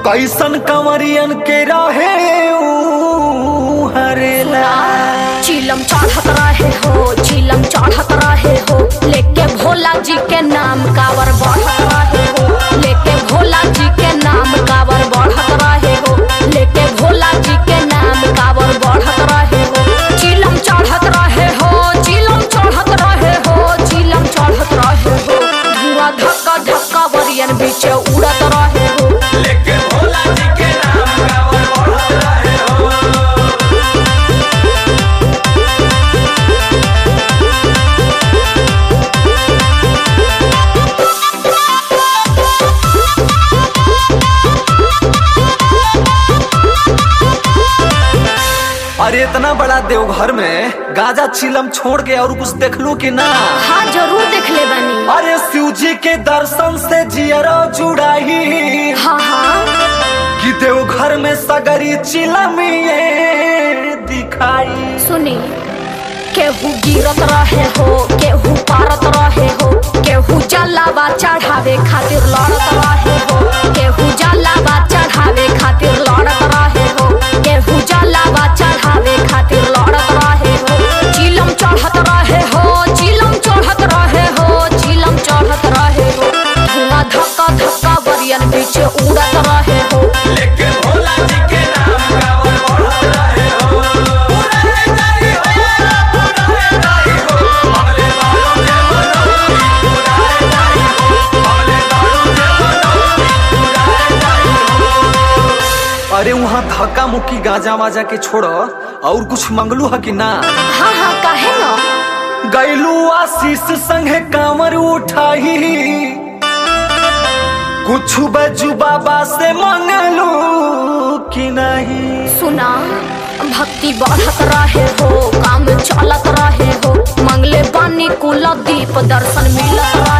कैसन कंवरियन के रहे ऊ हरेला चिलम चढ़त रहे हो चिलम चढ़त रहे हो लेके भोला जी के नाम कावर बढ़त रहे हो लेके भोला जी के नाम कावर बढ़त रहे हो लेके भोला जी के नाम कावर बढ़त रहे हो चिलम चढ़त रहे हो चिलम चढ़त रहे हो चिलम चढ़त रहे हो धुआं धक्का धक्का बरियन बीच उड़त रहे हो लेके भोला जी के नाम कावर बढ़त रहे हो अरे इतना बड़ा देवघर में गाजा चिलम छोड़ के और कुछ देख लू कि ना हाँ जरूर देख ले बनी अरे शिव जी के दर्शन से जियरो जुड़ाई हाँ हाँ कि देवघर में सगरी चिलमिए दिखाई सुनी केहू गिरत रहे हो केहू पारत रहे हो केहू जलावा चढ़ावे खातिर लड़त रहे हो केहू जलावा चढ़ावे खातिर लड़त रहे हो केहू जलावा चढ़ावे खातिर लड़त रहे हो चिलम चढ़त रहे हो चिलम चढ़त रहे हो चिलम चढ़त रहे हो धुआं धक्का धक्का बरियन बीच उड़त रहे हो लेके भोला जी के नाम कावर बढ़त रहे हो पुराने जाई हो पुराने जाई हो अगले बालों के मनोरी पुराने जाई हो अगले बालों के मनोरी पुराने जाई हो अरे वहाँ धक्का मुक्की गाजा वाजा के छोड़ और कुछ मंगलू है कि ना हाँ हाँ काहे ना गैलू आशीष संगे कांवर उठाई कुछ बजू बाबा से मंगलू कि नहीं सुना भक्ति बढ़त रहे हो काम चलत रहे हो मंगले बानी कुल दीप दर्शन मिलत